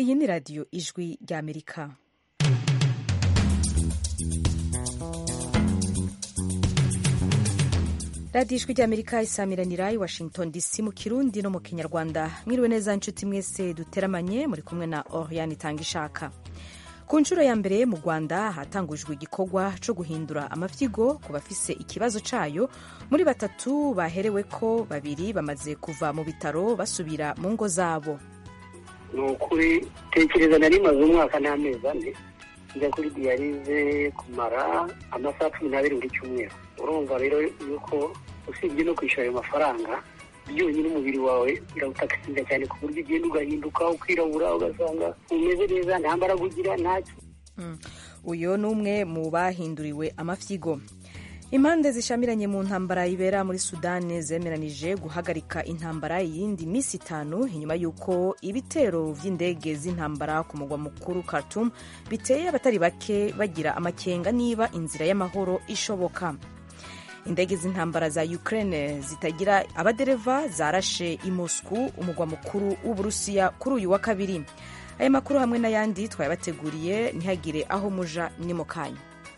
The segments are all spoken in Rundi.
iyi ni radiyo ijwi ry'amerika radiyo ijwi ry'amerika isamiranira i washington dc mu kirundi no mu kinyarwanda mwiriwe neza nshuti mwese duteramanye muri kumwe na oriane itanga ishaka ku nshuro ya mbere mu rwanda hatangujwe igikorwa cyo guhindura amavyigo ku bafise ikibazo cayo muri batatu baherewe ko babiri bamaze kuva mu bitaro basubira mu ngo zabo ni ukuri tekereza nari maze umwaka n'amezi ane njya kuri diyarize kumara amasaha cumi n'abiri buri cyumweru urumva rero yuko usibye no kwishyura ayo mafaranga byonyine umubiri wawe birawutakisinda cyane ku buryo ugenda ugahinduka ukirabura ugasanga umeze neza nta mbaraga ugira ntacyo uyu ni umwe mu bahinduriwe amafyigo impande zishamiranye mu ntambara ibera muri sudani zemeranije guhagarika intambara iyindi minsi itanu inyuma y'uko ibitero vy'indege z'intambara ku mugwa mukuru Khartoum biteye abatari bake bagira amakenga niba inzira y'amahoro ishoboka indege z'intambara za Ukraine zitagira abadereva zarashe i Moscow umugwa mukuru w'Uburusiya kuri uyu wa kabiri aya makuru hamwe n'ayandi twayabateguriye ntihagire aho muja ni mu kanya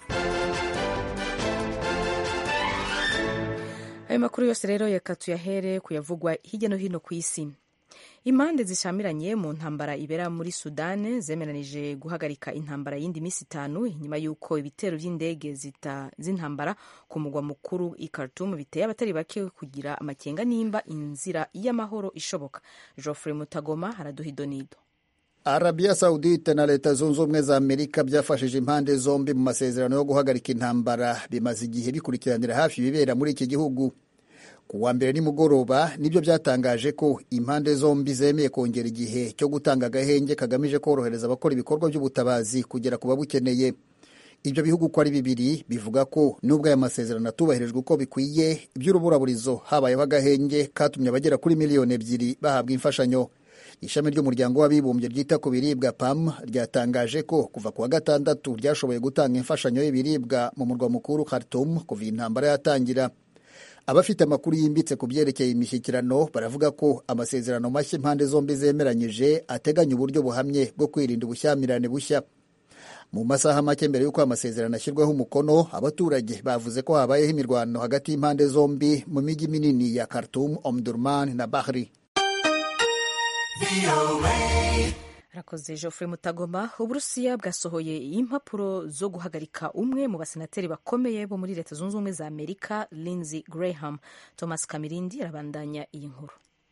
ayo makuru yose rero reka tuyahere kuyavugwa hirya no hino ku isi impande zishamiranye mu ntambara ibera muri sudani zemeranije guhagarika intambara y'indi minsi itanu inyuma y'uko ibitero by'indege z'intambara ku mugwa mukuru i Khartoum biteye abatari bake kugira amakenga nimba inzira y'amahoro ishoboka Geoffrey Mutagoma haraduha idonido Arabia Saudite na Leta Zunze Ubumwe za Amerika byafashije impande zombi mu masezerano yo guhagarika intambara bimaze igihe bikurikiranira hafi ibibera muri iki gihugu ku wa mbere nimugoroba nibyo byatangaje ko impande zombi zemeye kongera igihe cyo gutanga agahenge kagamije korohereza abakora ibikorwa by'ubutabazi kugera ku babukeneye ibyo bihugu uko ari bibiri bivuga ko nubwo aya masezerano atubahirijwe uko bikwiye iby'uruburaburizo habayeho agahenge katumye abagera kuri miliyoni ebyiri bahabwa imfashanyo ishami ry'umuryango w'abibumbye ryita ku biribwa pam ryatangaje ko kuva ku wa gatandatu ryashoboye gutanga imfashanyo y'ibiribwa mu murwa mukuru Khartoum kuva intambara yatangira abafite amakuru yimbitse ku byerekeye imishyikirano baravuga ko amasezerano mashya impande zombi zemeranyije ateganya uburyo buhamye bwo kwirinda ubushyamirane bushya mu masaha make mbere y'uko amasezerano ashyirwaho umukono abaturage bavuze ko habayeho imirwano hagati y'impande zombi mu mijyi minini ya Khartoum, Omdurman na Bahri. arakoze Geoffrey Mutagoma uburusiya bwasohoye impapuro zo guhagarika umwe mu basenateri bakomeye bo muri leta zunze ubumwe za amerika Lindsey Graham Thomas Kamirindi arabandanya iyi nkuru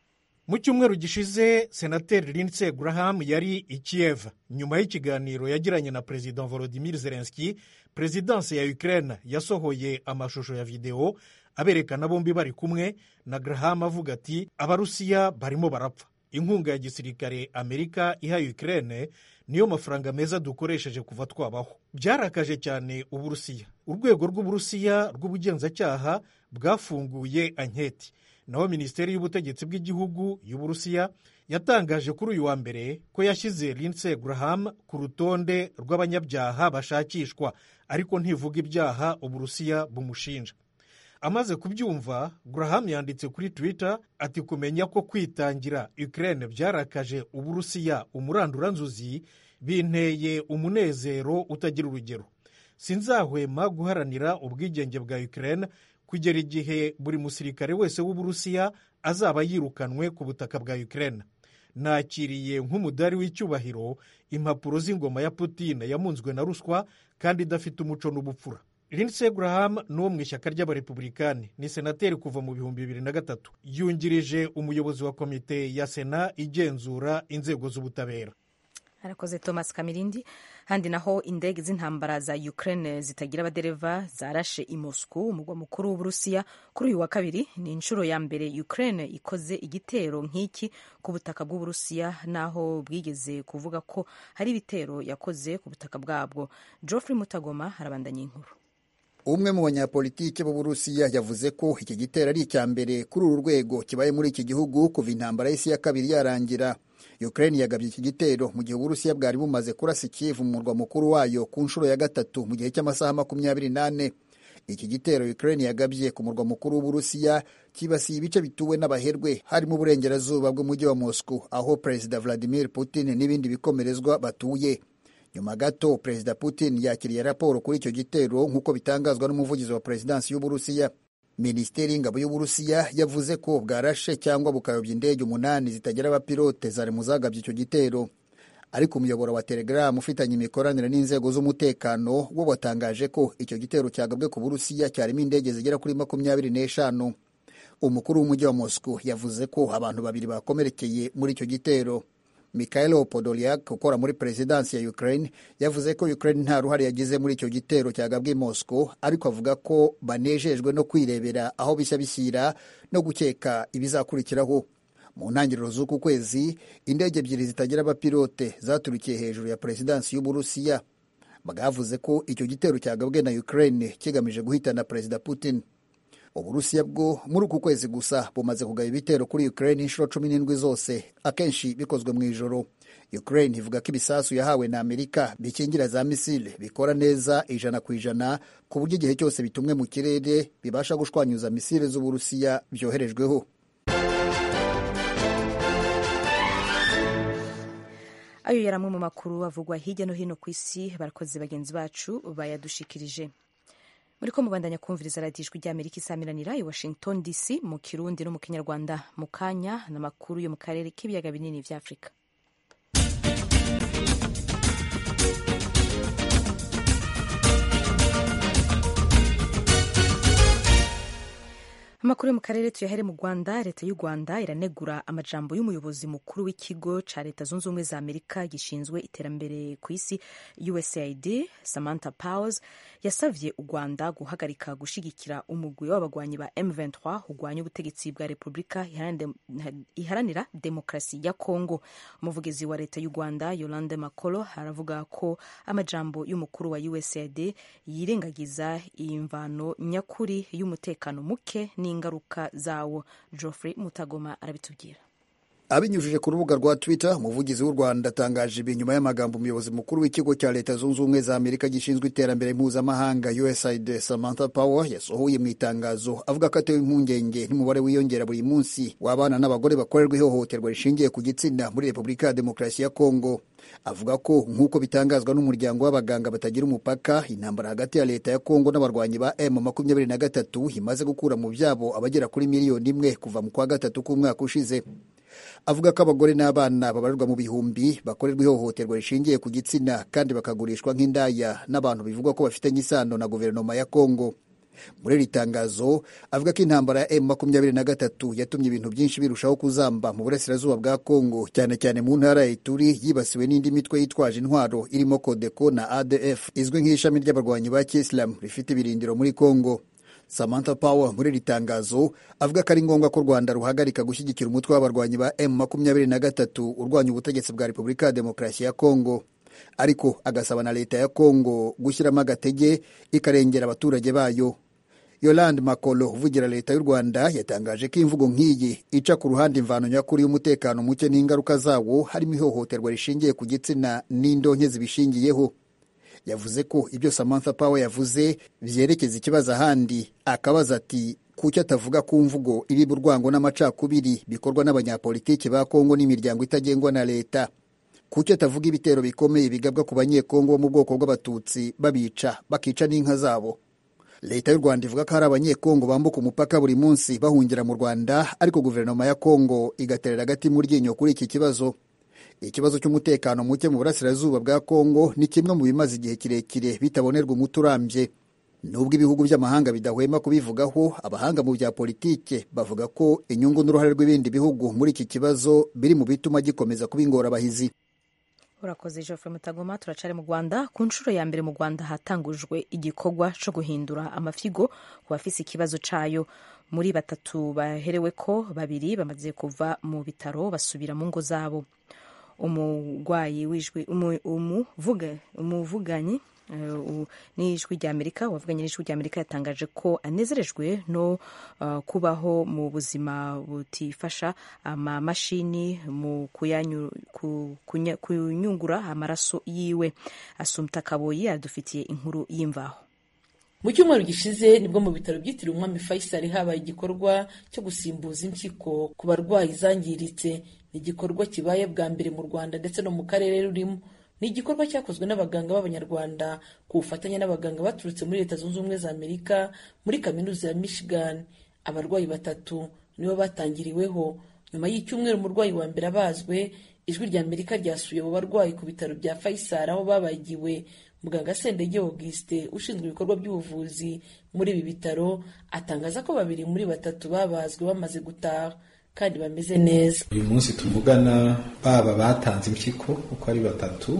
mu cyumweru gishize senateri Lindsey Graham yari i Kiev nyuma y'ikiganiro yagiranye na perezida Volodymyr Zelensky perezidansi ya Ukraine yasohoye amashusho ya videwo aberekana bombi bari kumwe na Graham avuga ati abarusiya barimo barapfa inkunga ya gisirikare amerika iha Ukraine niyo mafaranga meza dukoresheje kuva twabaho byarakaje cyane uburusiya urwego rw'uburusiya rw'ubugenzacyaha bwafunguye anketi naho minisiteri y'ubutegetsi bw'igihugu y'uburusiya yatangaje kuri uyu wa mbere ko yashyize Lindsey Graham ku rutonde rw'abanyabyaha bashakishwa ariko ntivuga ibyaha uburusiya bumushinja amaze kubyumva Graham yanditse kuri Twitter ati kumenya ko kwitangira Ukraine byarakaje uburusiya umuranduranzuzi binteye umunezero utagira urugero sinzahwema guharanira ubwigenge bwa Ukraine kugera igihe buri musirikare wese w'uburusiya azaba yirukanwe ku butaka bwa Ukraine nakiriye nk'umudari w'icyubahiro impapuro z'ingoma ya Putin yamunzwe na ruswa kandi idafite umuco n'ubupfura Lindsey Graham ni uwo mu ishyaka ry'abarepubulikani ni senateri kuva mu bihumbi bibiri na gatatu yungirije umuyobozi wa komite ya sena igenzura inzego z'ubutabera arakoze Thomas Kamirindi handi naho indege z'intambara za Ukraine zitagira abadereva zarashe i Moscow umugwa mukuru w'Uburusiya kuri uyu wa kabiri ni inshuro ya mbere Ukraine ikoze igitero nk'iki ku butaka bw'Uburusiya naho bwigeze kuvuga ko hari ibitero yakoze ku butaka bwabwo Geoffrey Mutagoma harabandanya inkuru umwe mu banyapolitiki b'uburusiya yavuze ko iki gitero ari icya mbere kuri uru rwego kibaye muri iki gihugu kuva intambara y'isi ya kabiri yarangira ukraine yagabye iki gitero mu gihe uburusiya bwari bumaze kurasa ikivu mu murwa mukuru wayo ku nshuro ya gatatu mu gihe cy'amasaha makumyabiri n'ane iki gitero ukraine yagabye ku murwa mukuru w'uburusiya kibasiye ibice bituwe n'abaherwe harimo uburengerazuba bw'umujyi wa moscow aho perezida vladimir putin n'ibindi bikomerezwa batuye nyuma gato perezida putin yakiriye raporo kuri icyo gitero nk'uko bitangazwa n'umuvugizi wa perezidansi y'uburusiya minisiteri y'ingabo y'uburusiya yavuze ko bwarashe cyangwa bukayobya indege umunani zitagira abapilote zari mu zagabye icyo gitero ariko umuyoboro wa telegram ufitanye imikoranire n'inzego z'umutekano wo watangaje ko icyo gitero cyagabwe ku burusiya cyarimo indege zigera kuri makumyabiri n'eshanu umukuru w'umujyi wa moscow yavuze ko abantu babiri bakomerekeye muri icyo gitero Mikhailo Podolyak ukora muri perezidansi ya Ukraine yavuze ko Ukraine nta ruhare yagize muri icyo gitero cyagabwe i Moscow ariko avuga ko banejejwe no kwirebera aho bishya bishyira no gukeka ibizakurikiraho mu ntangiriro z'uku kwezi indege ebyiri zitagira abapilote zaturikiye hejuru ya perezidansi y'Uburusiya bwavuze ko icyo gitero cyagabwe na Ukraine kigamije guhitana perezida Putin uburusiya bwo muri uku kwezi gusa bumaze kugaba ibitero kuri ukraine inshuro cumi n'indwi zose akenshi bikozwe mu ijoro ukraine ivuga ko ibisasu yahawe na amerika bikingira za misile bikora neza ijana ku ijana ku buryo igihe cyose bitumwe mu kirere bibasha gushwanyuza misile z'uburusiya byoherejweho ayo yari amwe mu makuru avugwa hirya no hino ku isi abakozi bagenzi bacu bayadushikirije muri ko mubandanya kumviriza radiyo ijwi ry'amerika isamiranira i washington dc mu kirundi no mu kinyarwanda mu kanya n'amakuru yo mu karere k'ibiyaga binini bya afurika amakuru yo mu karere tuyahere mu rwanda leta y'u rwanda iranegura amajambo y'umuyobozi mukuru w'ikigo cya leta zunze ubumwe za amerika gishinzwe iterambere ku isi usaid samantha powers yasabye u rwanda guhagarika gushyigikira umugwi w'abagwanyi ba m23 urwanya ubutegetsi bwa repubulika iharanira demokarasi ya kongo umuvugizi wa leta y'u rwanda yolande makolo aravuga ko amajambo y'umukuru wa usaid yirengagiza imvano nyakuri y'umutekano muke ni ingaruka zawo geoffrey mutagoma arabitubwira abinyujije ku rubuga rwa twitter umuvugizi w'u rwanda atangaje ibi nyuma y'amagambo umuyobozi mukuru w'ikigo cya leta zunze ubumwe za amerika gishinzwe iterambere mpuzamahanga usaid samantha power yasohoye mu itangazo avuga ko atewe impungenge n'umubare wiyongera buri munsi w'abana n'abagore bakorerwa ihohoterwa rishingiye ku gitsina muri repubulika ya demokarasi ya kongo avuga ko nk'uko bitangazwa n'umuryango w'abaganga batagira umupaka intambara hagati ya leta ya kongo n'abarwanyi ba m makumyabiri na gatatu imaze gukura mu byabo abagera kuri miliyoni imwe kuva mu kwa gatatu k'umwaka ushize avuga ko abagore n'abana babarirwa mu bihumbi bakorerwa ihohoterwa rishingiye ku gitsina kandi bakagurishwa nk'indaya n'abantu bivugwa ko bafitanye isano na guverinoma ya kongo muri iri tangazo avuga ko intambara ya m makumyabiri na gatatu yatumye ibintu byinshi birushaho kuzamba mu burasirazuba bwa kongo cyane cyane mu ntara ya ituri yibasiwe n'indi mitwe yitwaje intwaro irimo kodeko na adf izwi nk'ishami ry'abarwanyi ba kisilamu rifite ibirindiro muri kongo samantha power muri iri tangazo avuga ko ari ngombwa ko u rwanda ruhagarika gushyigikira umutwe w'abarwanyi ba m makumyabiri na gatatu urwanya ubutegetsi bwa repubulika ya demokarasi ya kongo ariko agasaba na leta ya kongo gushyiramo agatege ikarengera abaturage bayo yolande makolo uvugira leta y'u rwanda yatangaje ko imvugo nk'iyi ica ku ruhande imvano nyakuri y'umutekano muke n'ingaruka zawo harimo ihohoterwa rishingiye ku gitsina n'indonke zibishingiyeho yavuze ko ibyo samantha power yavuze byerekeza ikibazo ahandi akabaza ati kuki atavuga ku mvugo iriba urwango n'amacakubiri bikorwa n'abanyapolitiki ba kongo n'imiryango itagengwa na leta kuki atavuga ibitero bikomeye bigabwa ku banyekongo bo mu bwoko bw'abatutsi babica bakica n'inka zabo leta y'u rwanda ivuga ko hari abanyekongo bambuka umupaka buri munsi bahungira mu rwanda ariko guverinoma ya kongo igaterera agati mu ryinyo kuri iki kibazo ikibazo cy'umutekano muke mu burasirazuba bwa kongo ni kimwe mu bimaze igihe kirekire bitabonerwa umuti urambye nubwo ibihugu by'amahanga bidahwema kubivugaho abahanga mu bya politike bavuga ko inyungu n'uruhare rw'ibindi bihugu muri iki kibazo biri mu bituma gikomeza kuba ingorabahizi urakoze Geoffrey Mutagoma turacari mu Rwanda ku nshuro ya mbere mu Rwanda hatangujwe igikorwa co guhindura amafigo ku bafise ikibazo cayo muri batatu baherewe ko babiri bamaze kuva mu bitaro basubira mu ngo zabo umurwayi w'ijwi umuvuganyi n'ijwi ry'amerika uwavuganye n'ijwi ry'amerika yatangaje ko anezerejwe no uh, kubaho mu buzima butifasha amamashini mu kunyungura amaraso yiwe asumta kaboyi adufitiye inkuru y'imvaho mu cyumweru gishize nibwo mu bitaro byitiriwe umwami faisal habaye igikorwa cyo gusimbuza impyiko ku barwayi zangiritse ni igikorwa kibaye bwa mbere mu rwanda ndetse no mu karere rurimo ni igikorwa cyakozwe n'abaganga b'abanyarwanda ku bufatanye n'abaganga baturutse muri leta zunze ubumwe za amerika muri kaminuza ya michigan abarwayi batatu nibo batangiriweho nyuma y'icyumweru umurwayi wa mbere abazwe ijwi rya amerika ryasuye abo barwayi ku bitaro bya faisal aho babagiwe muganga sendege auguste ushinzwe ibikorwa by'ubuvuzi muri ibi bitaro atangaza ko babiri muri batatu babazwe bamaze gutaha kandi bameze neza uyu munsi tuvugana baba batanze impyiko uko ari batatu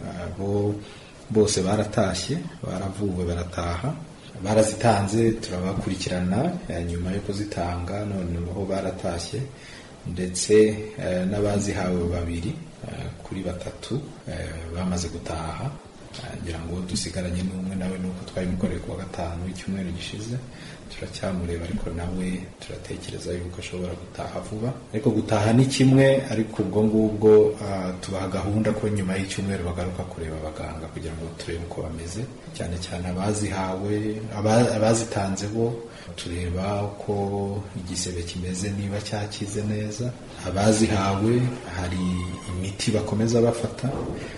bo bose baratashye baravuwe barataha barazitanze turabakurikirana nyuma yo kuzitanga noneho baratashye ndetse n'abazihawe babiri kuri batatu bamaze gutaha ngira ngo dusigaranye n'umwe nawe nuko twabimukoreye ku wa gatanu w'icyumweru gishize turacyamureba ariko nawe turatekereza yuko ashobora gutaha vuba ariko gutaha ni kimwe ariko ubwo ngubwo tubaha gahunda ko nyuma y'icyumweru bagaruka kureba abaganga kugira ngo turebe uko bameze cyane cyane abazihawe abazitanze bo tureba uko igisebe kimeze niba cyakize neza abazihawe hari imiti bakomeza bafata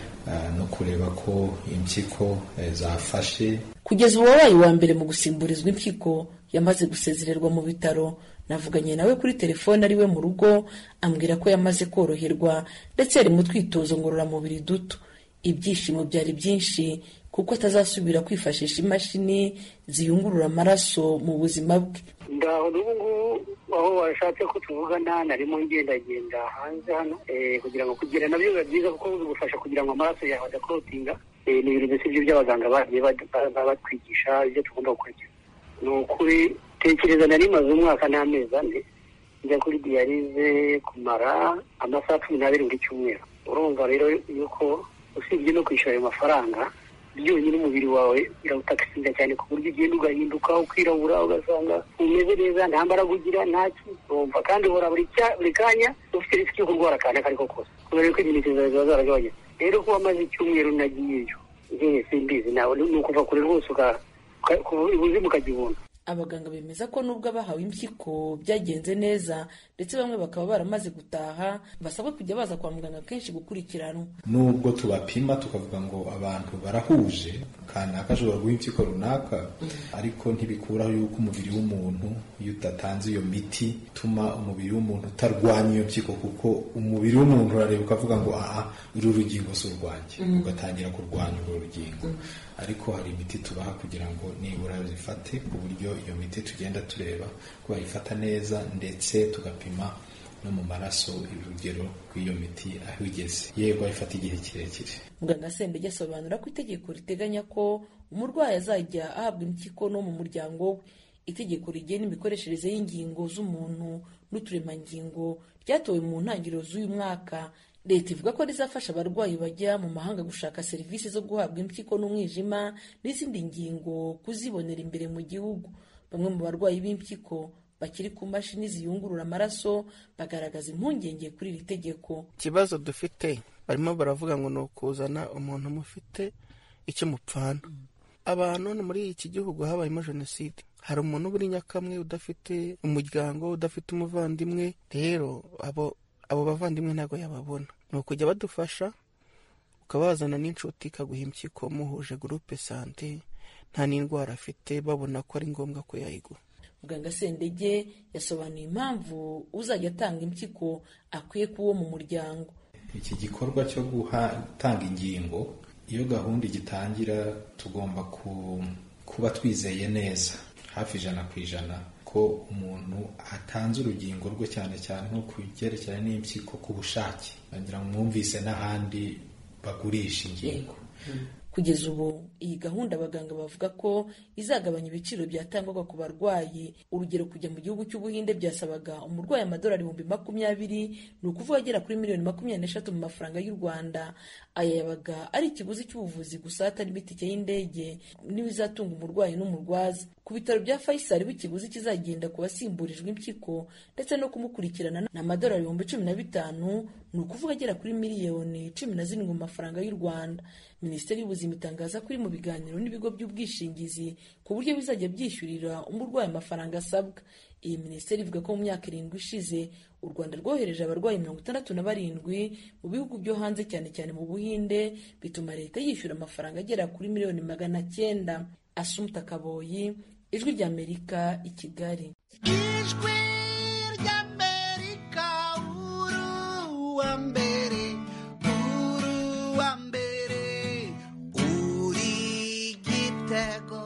no kureba ko impyiko zafashe kugeza ubu wabaye uwa mbere mu gusimburizwa impyiko yamaze gusezererwa mu bitaro navuganye nawe kuri telefone ari we mu rugo ambwira ko yamaze koroherwa ndetse yari mu twitozo ngororamubiri duto ibyishimo byari byinshi kuko atazasubira kwifashisha imashini ziyungurura amaraso mu buzima bwe ndaho n'ubu ngubu aho washatse ko tuvugana narimo ngendagenda hanze hano kugira ngo kugira nabyo biba byiza kuko bigufasha kugira ngo amaraso yawe adakorotinga ni ibintu mbese ibyo by'abaganga bagiye batwigisha ibyo tugomba gukurikiza ni ukuri tekereza nari maze umwaka n'amezi ane njya kuri diyarize kumara amasaha cumi n'abiri buri cyumweru urumva rero yuko usibye no kwishyura ayo mafaranga byonyine umubiri wawe birawutakisira cyane ku buryo ugenda ugahinduka ukirabura ugasanga umeze neza nta mbaraga ugira nta urumva kandi uhora buri kanya ufite risiki yo kurwara akantu ako ari ko kose kubera ko imineke zawe ziba zaragabanyutse rero kuba amaze icyumweru nagiyeyo njyewe simbizi nawe ni ukuva kure rwose ubuzima ukagibona abaganga bemeza ko nubwo abahawe impyiko byagenze neza ndetse bamwe bakaba baramaze gutaha basabwa kujya baza kwa muganga kenshi gukurikiranwa nubwo tubapima tukavuga ngo abantu barahuje kanaka ashobora guha impyiko runaka ariko ntibikuraho yuko umubiri w'umuntu iyo udatanze iyo miti ituma umubiri w'umuntu utarwanya iyo mpyiko kuko umubiri w'umuntu urareba ukavuga ngo aha uru rugingo si urwanjye ugatangira kurwanya urwo rugingo ariko hari imiti tubaha kugira ngo nibura zifate ku buryo iyo miti tugenda tureba ko bayifata neza ndetse tugapima no mu maraso urugero rw'iyo miti aho igeze yego ayifata igihe kirekire muganga sendege asobanura ko itegeko riteganya ko umurwayi azajya ahabwa impyiko no mu muryango we itegeko rigena imikoreshereze y'ingingo z'umuntu n'uturemangingo ryatowe mu ntangiriro z'uyu mwaka leta ivuga ko rizafasha abarwayi bajya mu mahanga gushaka serivisi zo guhabwa impyiko n'umwijima n'izindi ngingo kuzibonera imbere mu gihugu bamwe mu barwayi b'impyiko bakiri ku mashini ziyungurura amaraso bagaragaza impungenge kuri iri tegeko ikibazo dufite barimo baravuga ngo ni ukuzana umuntu mufite icyo mupfana abantu muri iki gihugu habayemo jenoside hari umuntu uri nyakamwe udafite umuryango udafite umuvandimwe rero abo abo bavandimwe ntabwo yababona ni ukujya badufasha ukabazana n'inshuti ikaguha impyiko muhuje gurupe sante nta n'indwara afite babona ko ari ngombwa ko yayigura muganga sendege yasobanuye impamvu uzajya atanga impyiko akwiye kuba uwo mu muryango iki gikorwa cyo gutanga ingingo iyo gahunda igitangira tugomba kuba twizeye neza hafi ijana ku ijana ko umuntu atanze urugingo rwe cyane cyane nko ku byerekeranye n'impyiko ku bushake bagira ngo mwumvise n'ahandi bagurisha ingingo kugeza ubu iyi gahunda abaganga bavuga ko izagabanya ibiciro byatangwaga ku barwayi urugero kujya mu gihugu cy'ubuhinde byasabaga umurwayi amadolari ibihumbi makumyabiri ni ukuvuga agera kuri miliyoni makumyabiri n'eshatu mu mafaranga y'u rwanda aya yabaga ari ikiguzi cy'ubuvuzi gusa hatarimo itike y'indege n'ibizatunga umurwayi n'umurwaza ku bitaro bya Faisal ikigozi kizagenda ku basimburijwe impyiko ndetse no kumukurikirana ni amadolari ibihumbi cumi na bitanu ni ukuvuga agera kuri miliyoni cumi na zirindwi mu mafaranga y'u rwanda minisiteri y'ubuzima itangaza ko iri mu biganiro n'ibigo by'ubwishingizi ku buryo bizajya byishyurira umurwayi amafaranga asabwa iyi minisiteri ivuga ko mu myaka irindwi ishize u rwanda rwohereje abarwayi mirongo itandatu na barindwi mu bihugu byo hanze cyane cyane mu buhinde bituma leta yishyura amafaranga agera kuri miliyoni magana cyenda asumta kaboyi ijwi ry'amerika i kigali ijwi ry'amerika uruwa mbere uruwa mbere uri gitego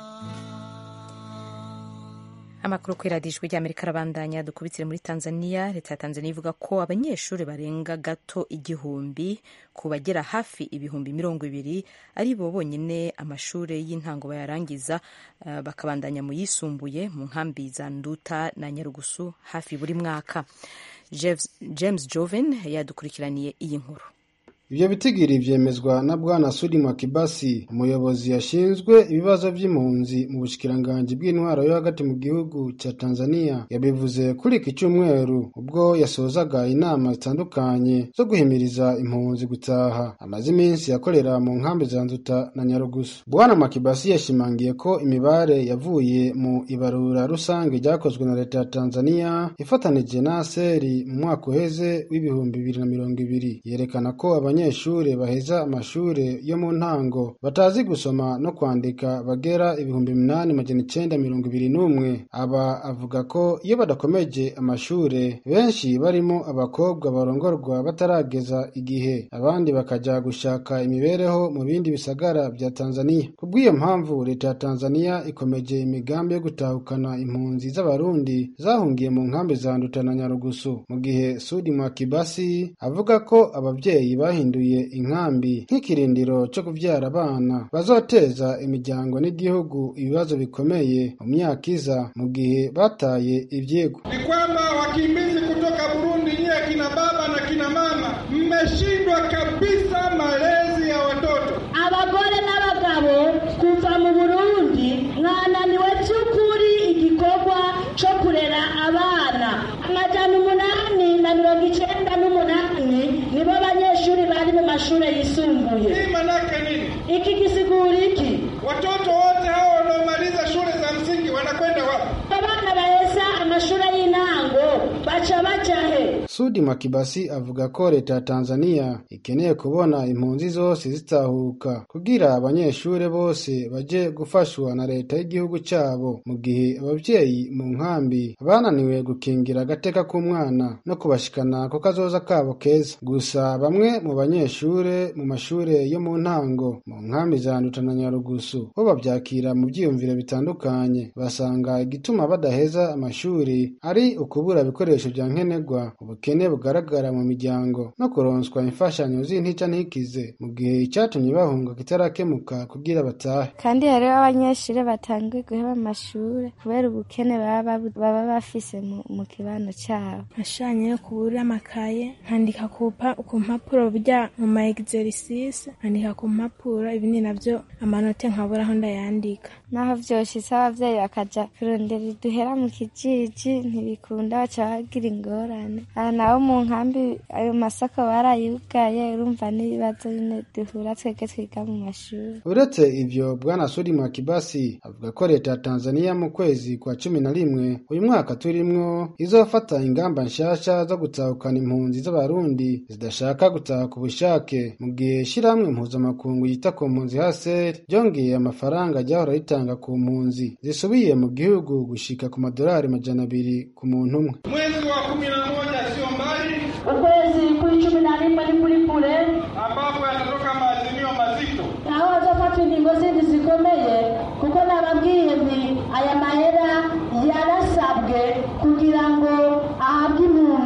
amakuru kuri radiyo ijwi ry'amerika arabandanya dukubitire muri tanzania leta ya tanzania ivuga ko abanyeshuri barenga gato igihumbi ku bagera hafi ibihumbi mirongo ibiri ari bo bonyine amashuri y'intango bayarangiza uh, bakabandanya mu yisumbuye mu nkambi za nduta na nyarugusu hafi buri mwaka james, james joven yadukurikiraniye iyi nkuru ibyo bitigiri byemezwa na bwana sudi makibasi umuyobozi yashinzwe ibibazo by'impunzi mu bushikiranganji bw'intwaro yo hagati mu gihugu cya tanzania yabivuze kuri iki cyumweru ubwo yasozaga inama zitandukanye zo guhimiriza impunzi gutaha amaze iminsi yakorera mu nkambi za nzuta na nyarugusu bwana makibasi yashimangiye ko imibare yavuye mu ibarura rusange ryakozwe na leta ya tanzania ifatanije na aseri mu mwaka uheze w'ibihumbi bibiri na mirongo ibiri yerekana ko abanya abanyeshuri baheza amashuri yo mu ntango batazi gusoma no kwandika bagera ibihumbi minani magana icenda mirongo ibiri n'umwe aba avuga ko iyo badakomeje amashuri benshi barimo abakobwa barongorwa batarageza igihe abandi bakaja gushaka imibereho mu bindi bisagara bya tanzania kubw'iyo mpamvu leta ya tanzania ikomeje imigambi yo gutahukana impunzi z'abarundi zahungiye mu nkambi za nduta na nyarugusu mu gihe sudi mwakibasi avuga ko ababyeyi bahinduye bahinduye inkambi nk'ikirindiro cyo kubyara abana bazoteza imiryango n'igihugu ibibazo bikomeye mu myaka iza mu gihe bataye ibyigwa ni kwamba wakimbizi kutoka Burundi, nyiye kina baba na kina mama, mmeshindwa kabisa malezi ya watoto. abagore n'abagabo kuva mu burundi mwananiwe by'ukuri igikorwa cyo kurera abana amajana umunani na mirongo icyenda n'umunani nibo banyeshuri bari mu mashuri yisumbuye Hii manake nini? iki gisigura iki Watoto wote hao wanaomaliza shule za msingi wanakwenda wapi? abana baheza amashuri y'intango baca baja he sudi makibasi avuga ko leta ya tanzania ikeneye kubona impunzi zose zitahuka kugira abanyeshuri bose baje gufashwa na leta y'igihugu cyabo mu gihe ababyeyi mu nkambi bananiwe gukingira agateka k'umwana no kubashikana ku kazoza kabo keza gusa bamwe mu banyeshuri mu mashuri yo mu ntango mu nkambi za nduta na nyarugusu bo babyakira mu byiyumviro bitandukanye basanga igituma badaheza amashuri ari ukubura ibikoresho bya nkenerwa ubukene bugaragara mu miryango no kuronswa imfashanyo z'intica ntikize mu gihe icyatumye bahunga kitarakemuka kugira batahe kandi hariho abanyeshuri batanguye guheba amashuri kubera ubukene baba babu- baba bafise mu, mu kibano cyabo nashanye yo kubura amakaye nkandika ku pa- ku mpapuro burya mu ma exercice nkandika ku mpapuro ibindi navyo amanote nkabura aho ndayandika naho vyoshitse abavyeyi bakaja kurondera iduhera mu kijiji ntibikunda baca bagira ingorane aha naho mu nkambi ayo masako barayugaye urumva n'ibibazo nyine duhura twebwe twiga mu mashuri uretse ivyo bwana sudi makibasi avuga ko leta ya tanzania mu kwezi kwa cumi na rimwe uyu mwaka turimwo izofata ingamba nshasha zo gutahukana impunzi z'abarundi zidashaka gutaha ku bushake mu gihe shirahamwe mpuzamakungu yita ku mpunzi haser ryongeye amafaranga ryahora ritanga ku mpunzi zisubiye mu gihugu gushika ku madolari majana abiri ku muntu umwe Mwezi wa kumi na moja sio mbali, ukwezi kw'icumi na rimwe ni kuri kure ambapo yatatoka maazimio mazito naho hazofata ingingo zindi zikomeye kuko nababwiye nti aya mahera yarasabwe kugira ngo ahabwe impunzi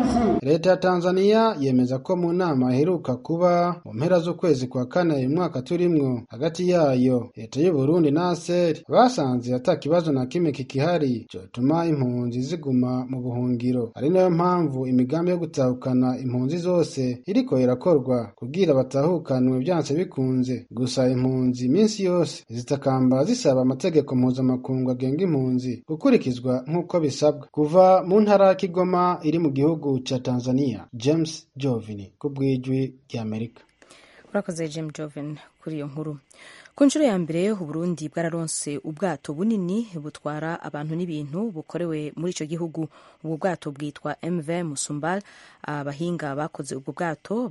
leta ya tanzania yemeza ko mu nama iheruka kuba mu mpera z'ukwezi kwa kane uyu mwaka turimwo hagati yayo leta y'uburundi na aseri basanze ata kibazo na kimwe kikihari cotuma impunzi ziguma mu buhungiro ari nayo mpamvu imigambi yo gutahukana impunzi zose iriko irakorwa kugira batahukanwe vyanse bikunze gusa impunzi iminsi yose zitakamba zisaba amategeko mpuzamakungu agenga impunzi gukurikizwa nk'uko bisabwa kuva mu ntara ya kigoma iri mu gihugu ca tanzania james jovini ku bw'ijwi ry'amerika urakoze james joven kuri iyo nkuru ku nshuro ya mbere uburundi bwararonse ubwato bunini butwara abantu n'ibintu bukorewe muri icyo gihugu ubu bwato bwitwa mv musumbal abahinga bakoze ubwo bwato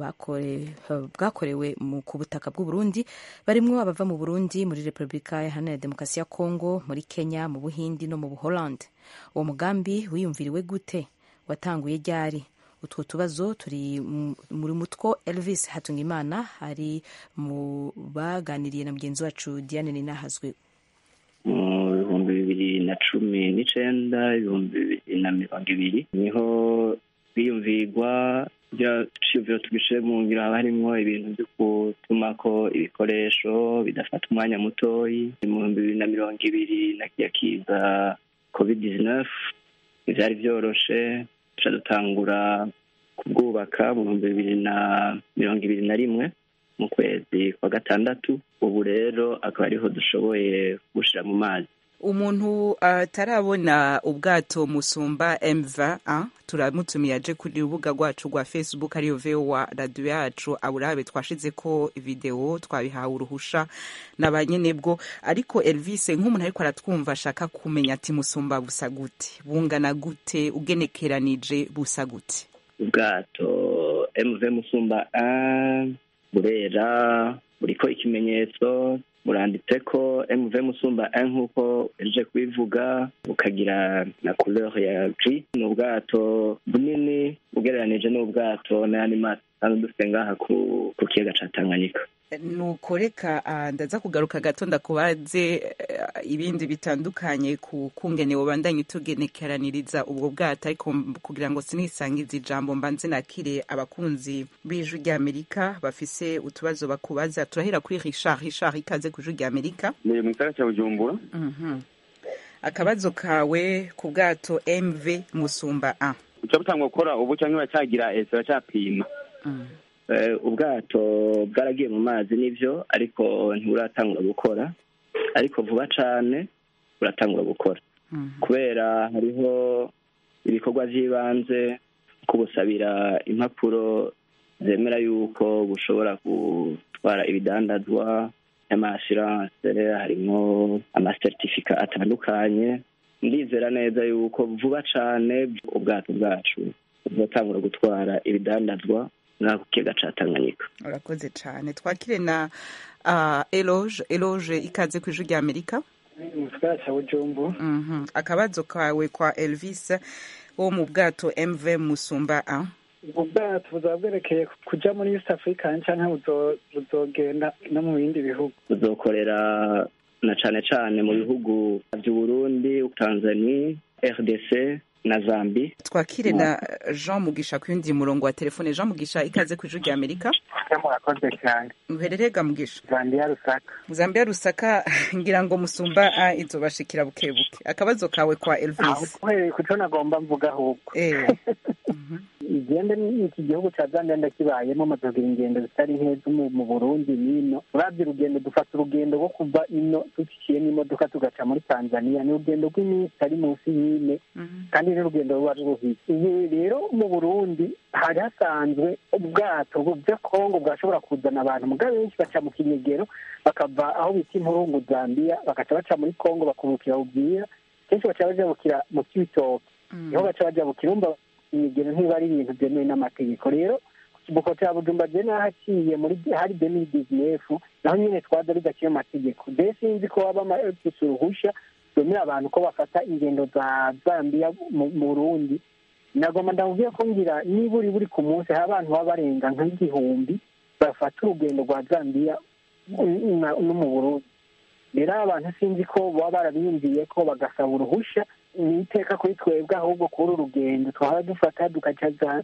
bwakorewe ku butaka bw'uburundi barimwo abava mu burundi muri repubulika iharanira demokarasi ya kongo muri kenya mu buhindi no mu buholande uwo mugambi wiyumviriwe gute watanguye ryari utwo tubazo turi muri mutwo elvis hatungimana ari mu baganiriye na mugenzi wacu diane ninahazwe mu bihumbi bibiri na cumi n'icenda ibihumbi bibiri na mirongo ibiri niho biyumvirwa byaciyumviro tubishire mu ngiro haba harimwo ibintu vyo gutumako ibikoresho bidafata umwanya mutoyi mu bihumbi bibiri na mirongo ibiri na kiya kiza covid 19 ivyari vyoroshe tuca dutangura kubwubaka mu bihumbi bibiri na mirongo ibiri na rimwe mu kwezi kwa gatandatu ubu rero akaba ariho dushoboye gushira mu mazi umuntu atarabona uh, ubwato musumba mva uh, turamutumiye aje kuri urubuga rwacu rwa facebook ariyo vowa radiyo yacu aburabe twashize ko video twabihawe uruhusha na ba nyenebwo ariko elvis nk'umuntu ariko aratwumva ashaka kumenya ati musumba busa gute bungana gute ugenekeranije busa gute ubwato mv musumba burera buriko ikimenyetso buranditse ko mv musumba nk'uko eje kubivuga bukagira na couleur ya gris ni ubwato bunini ugereranije n'ubwato n'ayandi mazi kandi dufite ngaha ku kiyaga ca tanganyika nuko reka ndaza kugaruka gato ndakubaze ibindi bitandukanye ku kungene wobandanye tugenekeraniriza ubwo bwato ariko kugira ngo sinisangize ijambo mbanze nakire abakunzi b'ijwi ry'amerika bafise utubazo bakubaza turahera kuri richard richard ikaze ku ijwi ry'amerika ni mu gisagara cya bujumbura akabazo kawe ku bwato mv musumba a uca butangwa gukora ubu cyangwa bacyagira ese bacyapima ubwato bwaragiye mu mazi nibyo ariko ntiburatangura gukora ariko vuba cyane buratangura gukora kubera hariho ibikorwa by'ibanze kubusabira impapuro zemera yuko bushobora gutwara ibidandazwa y'amasiranse harimo amasertifika atandukanye ndizera neza yuko vuba cyane ubwato bwacu buzatangura gutwara ibidandazwa nk'ako kiyaga ca tanganyika urakoze cyane twakire na uh, eloge eloge ikaze ku ijwi ry'amerika mu gisagara cya bujumbu akabazo kawe kwa elvis wo mu bwato mv musumba a ubwo bwato buzaba bwerekeye kuja muri east africa canke buzogenda no mu bindi bihugu buzokorera na cane cane mu bihugu vy'uburundi tanzania rdc na zambi twakire na jean mugisha ku yundi murongo wa telefone jean mugisha ikaze ku ijwi rya amerika murakoze cyane uhererega mugisha zambia rusaka zambia rusaka ngira ngo musumba a izobashikira buke buke akabazo kawe kwa elvis uhereye ku cyo nagomba mvuga ahubwo igende iki gihugu cya zambia ndakibayemo amadogira ingendo zitari nkeza mu burundi n'ino urabye urugendo dufata urugendo rwo kuva ino duciye n'imodoka tugaca muri tanzania ni urugendo rw'iminsi ari munsi y'ine kandi n'urugendo ruba ruruhije ibi rero mu burundi hari hasanzwe ubwato bwa kongo bwashobora kuzana abantu muga benshi baca mu kinyegero bakava aho bita impurungu zambia bagaca baca muri kongo bakungukira ubwira kenshi baca bajabukira mu kibitoki niho baca bajabukira umva imigero ntiba ari ibintu byemewe n'amategeko rero kibuko cya bujumba je nahaciye muri hari demiri dizinefu naho nyene twaza bidaciye amategeko de sinzi ko waba amafise uruhusha rwemera abantu ko bafata ingendo za zambia mu burundi nagomba ndamubwiye ko ngira niba uri buri ku munsi hari abantu baba barenga nk'igihumbi bafata urugendo rwa zambia no mu burundi rero abantu sinzi ko baba barabiyumviye ko bagasaba uruhusha ni iteka kuri twebwe ahubwo kuri uru rugendo twaba dufata dukaca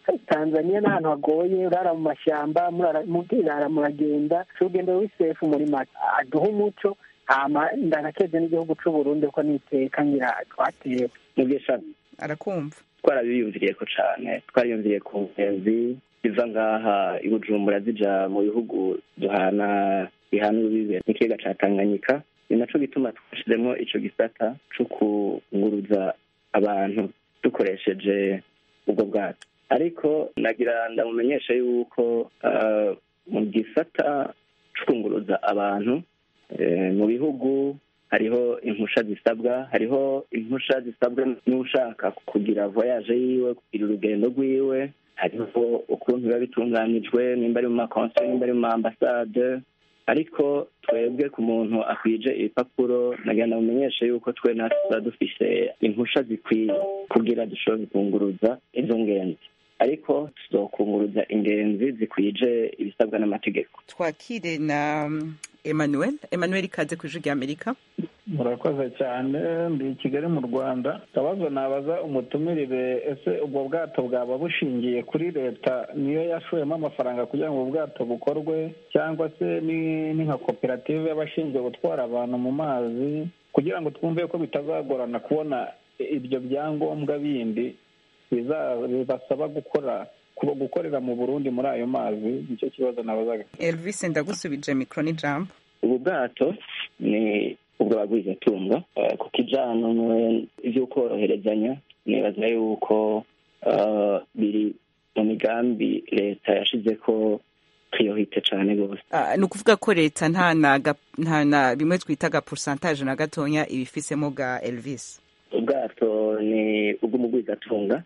tanzania n'ahantu hagoye urara mu mashyamba murara muragenda urugendo rw'isefu muri make aduha umuco hama ndanakeje n'igihugu c'u Burundi ko niteka ngira twatewe mubwishami arakumva twarabiyumviriye ko cane twariyumviriye ku ngenzi ziva ngaha i bujumbura zija mu bihugu duhana bihana urubibe n'ikiyaga ca tanganyika ni naco gituma twashizemwo ico gisata co kunguruza abantu dukoresheje ubwo bwato ariko nagira ndamumenyesha yuko mu gisata co kunguruza abantu mu bihugu hariho impusha zisabwa hariho impusha zisabwa n'ushaka kugira voyage yiwe kugira urugendo rwiwe hariho ukuntu biba bitunganijwe nimba ari mu makonseri nimba ari mu maambasade ariko twebwe ku muntu akwije ibipapuro nagira ndamumenyeshe yuko twe natwe tuba dufise impusha zikwiye kugira dushobore kunguruza izo ngenzi ariko tuzokunguruza ingenzi zikwije ibisabwa n'amategeko twakire na emmanuel emmanuel ikaze ku ijwi ry'amerika murakoze cyane ndi i kigali mu rwanda akabazo nabaza umutumirire ese ubwo bwato bwaba bushingiye kuri leta niyo yashoyemo amafaranga kugira ngo ubwo bwato bukorwe cyangwa se ni nka koperative y'abashinzwe gutwara abantu mu mazi kugira ngo twumve ko bitazagorana kubona ibyo byangombwa bindi bibasaba gukora gukorera mu burundi muri ayo mazi nicyo kibazo nabazaga elvis ndagusubije mikoro n'ijambo ubu bwato ni ubw'abagwizatunga ku kijyanye ibyo koroherezanya nibaza yuko biri mu migambi leta yashize ko twiyohite cyane rwose ni ukuvuga ko leta nta na bimwe twita agapusantaje na gatonya ibifisemo bwa elvis ubwato ni ubw'umugwizatunga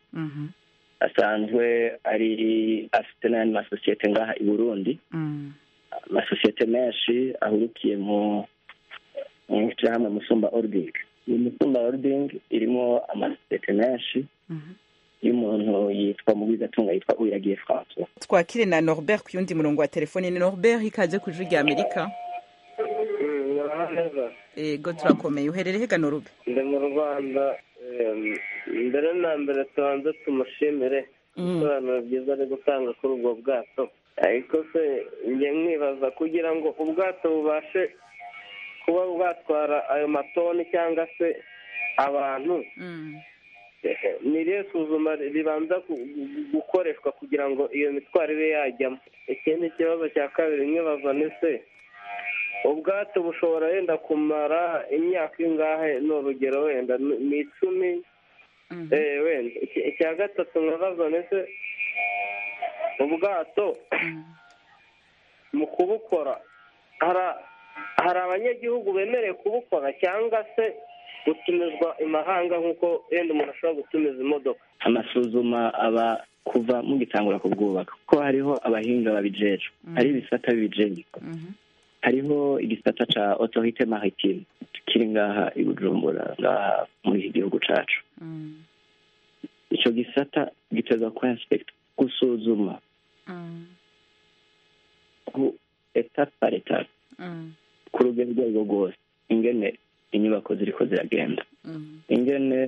asanzwe ari afite n'ayandi masosiyete ngaha i burundi amasosiyete menshi ahurukiye mu ishyirahamwe musumba ording iyi musumba ording irimo amasosiyete menshi y'umuntu yitwa mugwizatunga yitwa uyiragiye francois twakire na norbert ku yundi murongo wa telefone ni norbert ikaze ku ijwi rya amerika ego turakomeye uherereye hega norube ndi mu rwanda mbere na mbere tubanze tumushimire ibisobanuro byiza ari gutanga kuri ubwo bwato ariko se njye mwibaza kugira ngo ubwato bubashe kuba bwatwara ayo matoni cyangwa se abantu ni irihe suzuma ribanza gukoreshwa kugira ngo iyo mitwaro ibe yajyamo ikindi kibazo cya kabiri mwibaza ni se ubwato bushobora wenda kumara imyaka ingahe ni urugero wenda ni icumi wenda icya gatatu nkabaza ni se ubwato mu kubukora hari abanyagihugu bemerewe kubukora cyangwa se gutumizwa imahanga nk'uko wenda umuntu ashobora gutumiza imodoka amasuzuma aba kuva mugitangura kubwubaka kuko hariho abahinga babijejwe hari ibisata bibijejwe hariho igisata ca autorite maritime kiri ngaha i bujumbura ngaha muri iki gihugu cacu ico gisata giteza kuba inspect gusuzuma ku etape par etape ku rugero urwo arirwo rwose ingene inyubako ziriko ziragenda ingene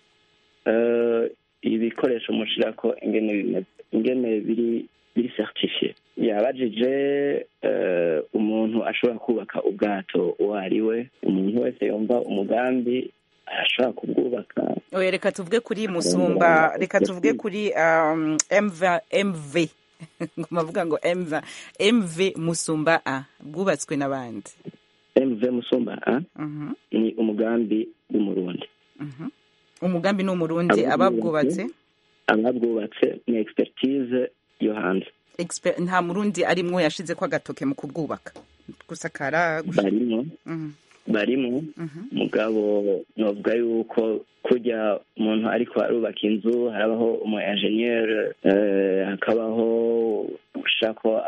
ibikoresho mushirako ingene bimeze ingene biri biri certifiye yabajije umuntu ashobora kubaka ubwato uwo ari we umuntu wese yumva umugambi arashobora kubwubaka oya reka tuvuge kuri musumba reka tuvuge kuri mv mv mavuga ngo mv mv musumba a bwubatswe n'abandi mv musumba a ni umugambi w'umurundi umugambi ni umurundi ababwubatse ababwubatse ni expertise yo hanze nta murundi arimwo yashize ko agatoke mu kubwubaka gusakara barimo barimo mugabo novuga yuko kujya umuntu ariko arubaka inzu harabaho umu enjeniyeri hakabaho gushako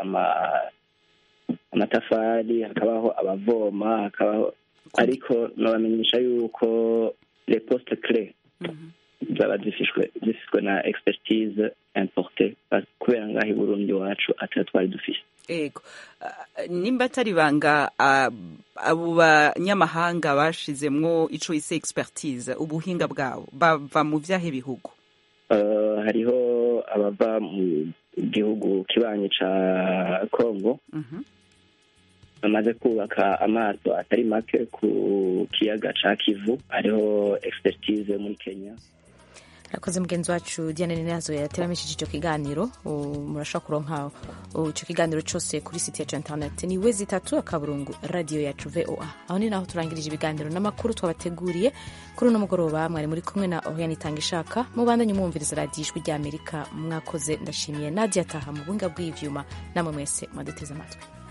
amatafari hakabaho abavoma hakabaho ariko nabamenyesha yuko le poste cre zaba zifishwe zifishwe na expertise importe kubera ngaho i burundi iwacu atari twari dufise ego nimba atari banga abo banyamahanga bashizemwo ico ise expertise ubuhinga bwabo bava mu vyahe bihugu hariho abava mu gihugu kibanyi ca congo bamaze kubaka amato atari make ku kiyaga ca kivu ariho expertise muri kenya arakoze mugenzi wacu diane ninazo yateramishije icyo kiganiro murashobora kuronka icyo kiganiro cyose kuri site yacu interineti ni we zitatu akaburungu radiyo yacu voa aho ni naho turangirije ibiganiro n'amakuru twabateguriye kuri uno mugoroba mwari muri kumwe na oriane itanga ishaka mubandanye umwumviriza radiyo ijwi ry'amerika mwakoze ndashimiye nadia ataha mu bunga bw'ibyuma namwe mwese mwaduteze amatwi